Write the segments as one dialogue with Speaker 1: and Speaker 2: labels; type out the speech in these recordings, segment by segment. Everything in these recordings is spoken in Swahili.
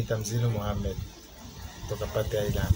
Speaker 1: Tamzini Mohamed kutoka Pate Island.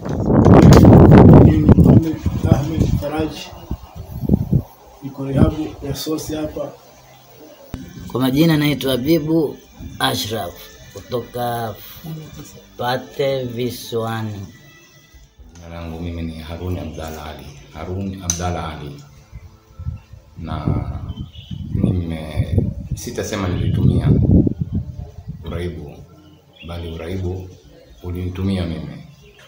Speaker 2: Mimi Mohamed Ahmed Faraji niko rehabu ya sosi hapa.
Speaker 3: Kwa majina naitwa Habibu Ashraf kutoka Pate Visiwani.
Speaker 4: Jina langu mimi ni Haruni Abdalla Ali. Haruni Abdalla Ali. Na nime sitasema nilitumia uraibu, bali uraibu ulinitumia mimi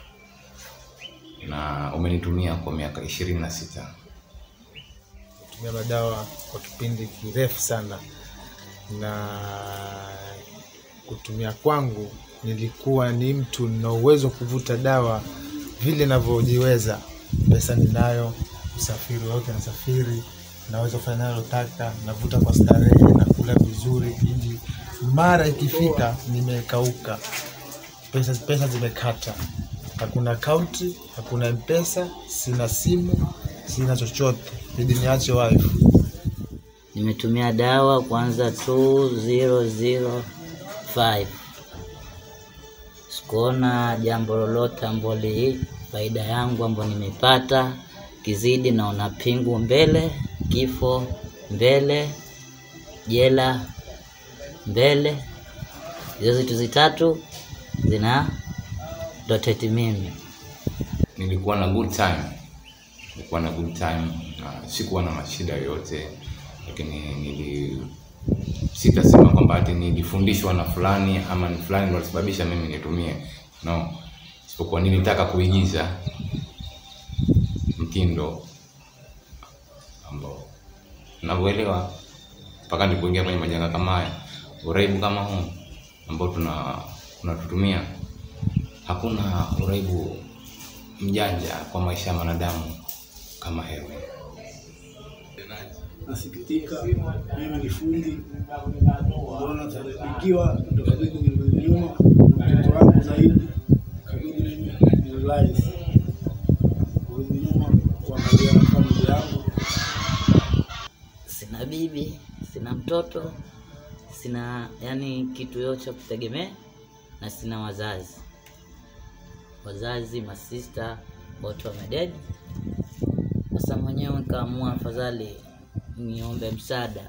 Speaker 4: na umenitumia kwa miaka ishirini na sita.
Speaker 1: Tumia madawa kwa kipindi kirefu sana, na kutumia kwangu nilikuwa ni mtu na uwezo wa kuvuta dawa vile navyojiweza. Pesa ninayo, usafiri wote nasafiri, naweza kufanya nalotaka, navuta kwa starehe, nakula vizuri. Ili mara ikifika nimekauka, pesa, pesa zimekata, hakuna akaunti, hakuna mpesa, sina simu, sina chochote, ili niache wife.
Speaker 3: Nimetumia dawa kwanza 2005 sikuona jambo lolote ambalo li faida yangu ambayo nimepata kizidi, naona pingu mbele, kifo mbele, jela mbele. Hizo vitu zitatu zina doteti mimi.
Speaker 4: Nilikuwa na good time, nilikuwa na good time na sikuwa na mashida yoyote, lakini nili sitasema kwamba ati nilifundishwa na fulani ama ni fulani ndio alisababisha mimi nitumie, no, isipokuwa nilitaka kuigiza mtindo ambao navyoelewa mpaka nilipoingia kwenye majanga kama haya, uraibu kama huu ambao tuna tunatutumia, hakuna uraibu mjanja kwa maisha ya mwanadamu kama heroin.
Speaker 2: Nasikitika, mimi ni fundi, mbona taribikiwa ndo kabidi nirudi nyuma, mtoto wangu zaidi kabidi mimi nirelax kurudi nyuma kuangalia na familia yangu.
Speaker 3: Sina bibi, sina mtoto, sina yani kitu yote cha kutegemea, na sina wazazi. Wazazi masista wote wamededi. Sasa mwenyewe nikaamua afadhali niombe msaada.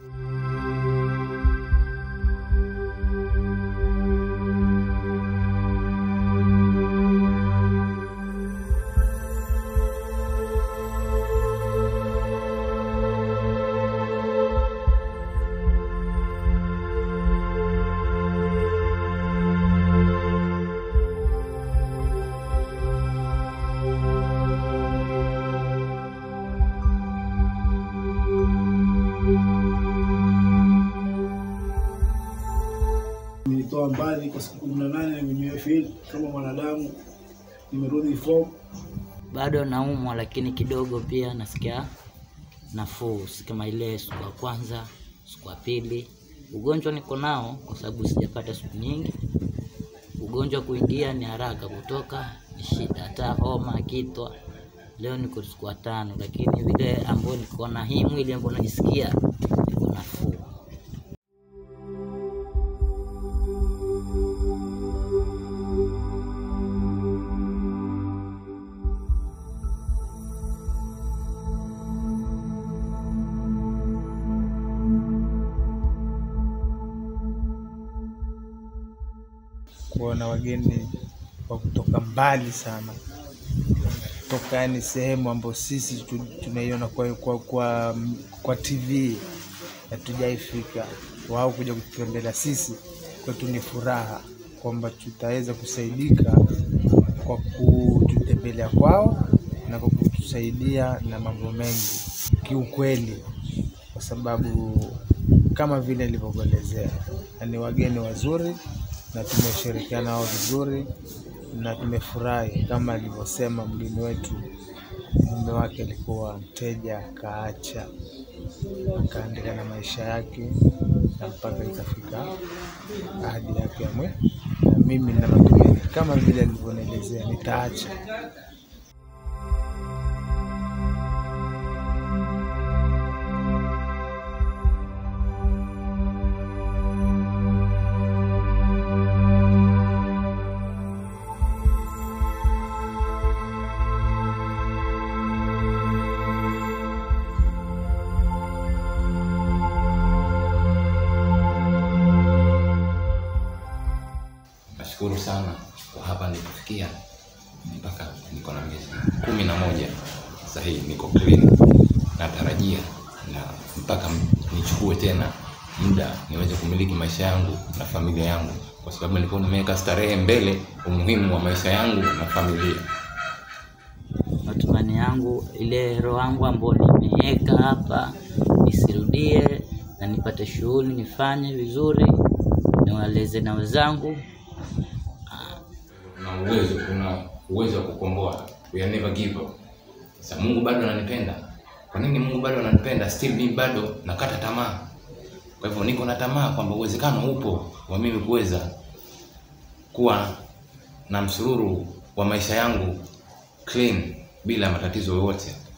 Speaker 2: Nilitoa mbali kwa siku kumi na nane nimenywa field kama mwanadamu, nimerudi form.
Speaker 3: Bado naumwa, lakini kidogo pia nasikia nafuu, si kama ile siku ya kwanza, siku ya pili. Ugonjwa niko nao kwa sababu sijapata siku nyingi. Ugonjwa kuingia ni haraka, kutoka ni shida, hata homa, kitwa. Leo niko siku ya tano, lakini vile ambayo niko na hii mwili ambao najisikia niko nafuu.
Speaker 1: kuona wageni wa kutoka mbali sana kutoka yani sehemu ambayo sisi tu- tunaiona kwa, kwa, kwa, kwa TV hatujaifika, wao kuja kututembelea sisi, kwetu ni furaha kwamba tutaweza kusaidika kwa kututembelea kwao na kwa kutusaidia na mambo mengi kiukweli, kwa sababu kama vile nilivyokuelezea, ni wageni wazuri na tumeshirikiana nao vizuri na tumefurahi. Kama alivyosema mgeni wetu, mume wake alikuwa mteja, akaacha akaendelea na maisha yake na mpaka ikafika ahadi yake ya mwe, na mimi nina matumaini kama vile alivyonielezea nitaacha
Speaker 4: nashukuru sana kwa hapa nilipofikia mpaka niko na miezi kumi na moja sasa hii niko clean natarajia na mpaka m- nichukue tena muda niweze kumiliki maisha yangu na familia yangu kwa sababu nilikuwa nimeweka starehe mbele umuhimu wa maisha yangu na familia
Speaker 3: matumani yangu ile roho yangu ambayo nimeweka hapa isirudie na nipate shughuli nifanye vizuri niwaleze na wenzangu
Speaker 4: una uwezo una uwezo wa kukomboa we are never give up sasa mungu bado ananipenda kwa nini mungu bado ananipenda still mimi bado nakata tamaa kwa hivyo niko na tamaa kwamba uwezekano upo wa mimi kuweza kuwa na msururu wa maisha yangu clean bila matatizo yoyote